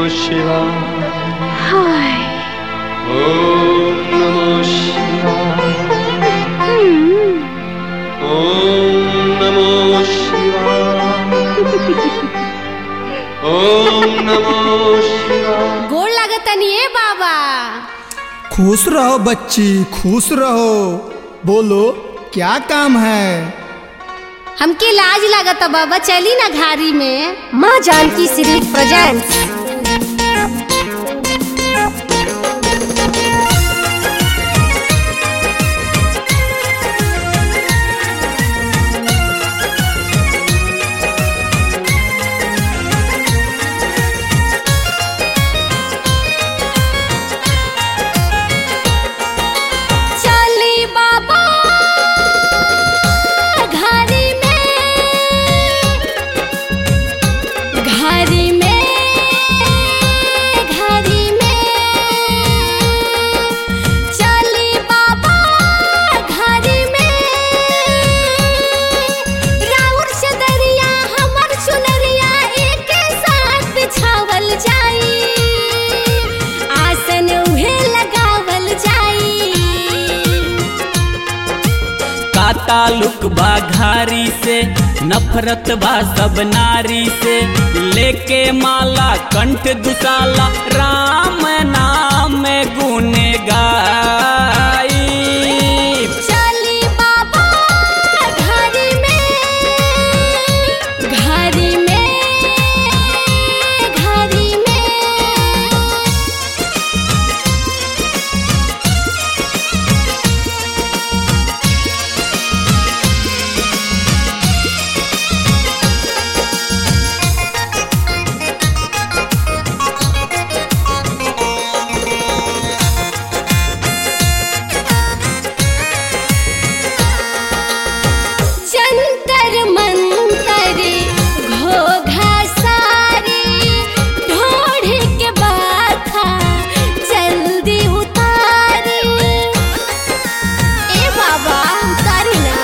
शिवाय हाय ॐ नमो शिवाय हम्म, ॐ नमो शिवाय ॐ नमो शिवाय गोड़ लागतनी ए बाबा खुश रहो बच्ची खुश रहो बोलो क्या काम है हमके लाज लागत बाबा चली ना घारी में माँ जानकी सीरीज प्रेजेंट्स चली बाबा घारी में घारी में घारी में चली बाबा घारी में राउर से दरिया हमर चुनरिया एक साथ बिछावल जाई आसन उहे लगावल जाई का ताल्लुक बा घारी से नफरत बा सब नारी से लेके माला कंठ दुसाला राम नाम गुने गाई चली बाबा घारी में घारी में घारी में जंतर मंतर घोघा सारी ढोढ़ के बाथा जल्दी उतारी ए बाबा उतारी ना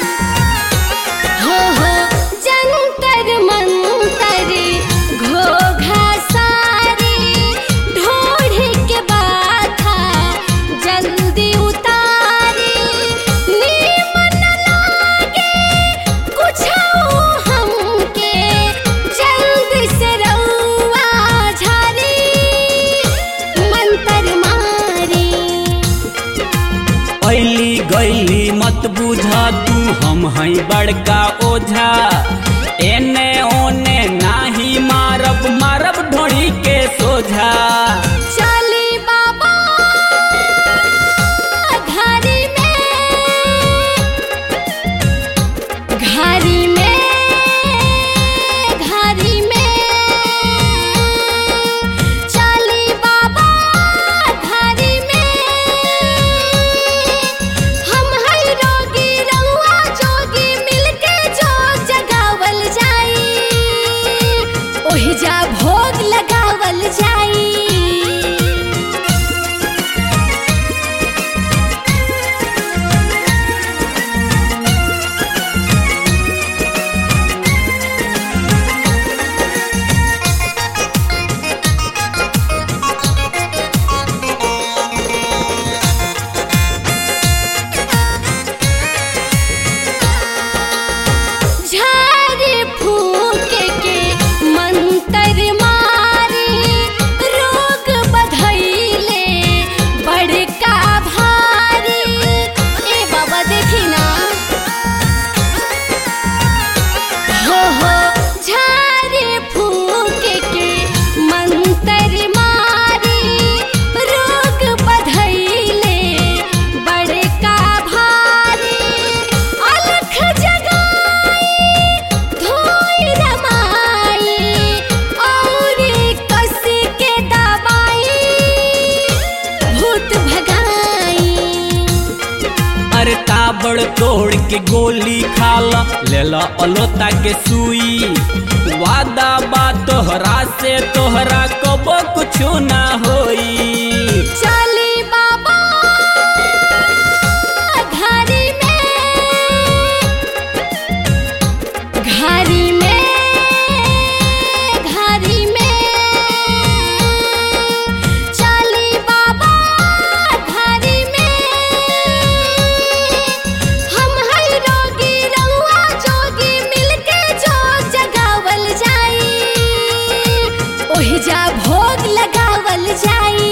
हो हो जंतर मंतर घोघा सारी ढोढ़ के बाथा जल्दी उतारी नीमन लागे कुछ हमके जल्दी से रउआ झारी मंतर मारी ऐली गैली मत बुझा तू हम हई बड़का ओझा एने ओने नाही मारब मारब ढोड़ी के सोझा चली बाबा घारी में घारी में घारी में चली बाबा घारी में हम हई रोगी रउआ जोगी मिलके जोग जगावल जाई ओहि जा भोग लगावल जाई झाड़ी फूक के मंतर मारी रोग बधैले बड़का भारी ए बाबा देखी ना हो हो झाड़ी फूक के मंतर मारी रोग बधैले बड़का भारी अलख जगाई धोई रमाई और कस के दबाई भूत भगाई अरे ताबड़ तोड़ के गोली खाला लेला अलोता के सुई वादा बा तोहरा से तोहरा कबो कुछु ना होई चली बाबा घारी में घारी में घारी में ओहिजा भोग लगावल जाई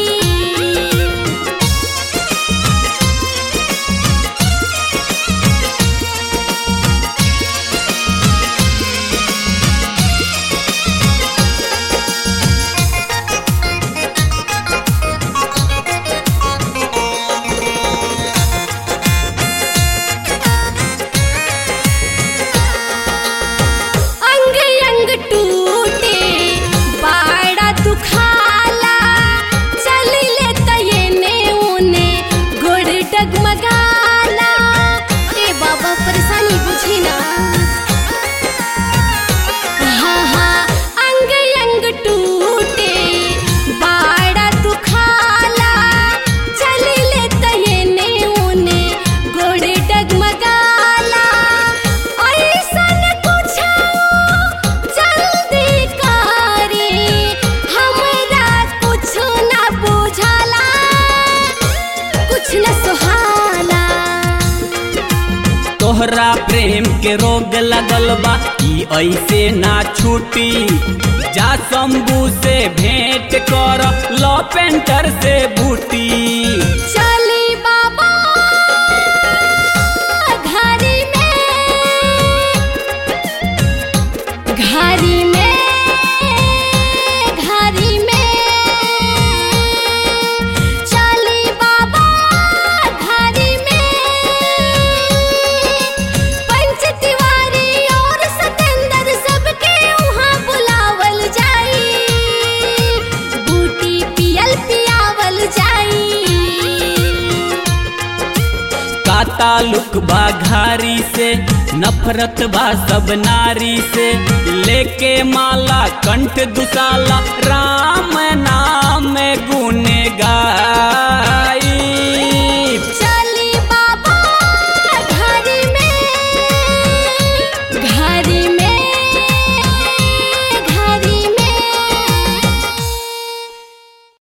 अंग अंग टूटे बाड़ा दुखाला चली ले तयने उने गोड़ डगमगाला ए बाबा परेशानी बुझी ना हाँ हाँ अंग अंग टूटे बाड़ा दुखाला चली ले तयने उने गोड़ डगमगाला ऐसन कुछ जल्दी करे हमरा कुछ न बुझाला कुछ न सुहाला तोहरा प्रेम के रोग लगल बा ई ऐसे ना छूटी जा शंभू से भेंट कर लो पेंटर से बूटी चली बाबा घरी में घरी में घरी में चली बाबा घरी में पंच तिवारी और सतेंद्र सबके वहाँ बुलावल जाई बूटी पियल पियावल जाई का ताल्लुक बा घारी से नफरत बा सब नारी से लेके माला कंठ दुसाला राम ना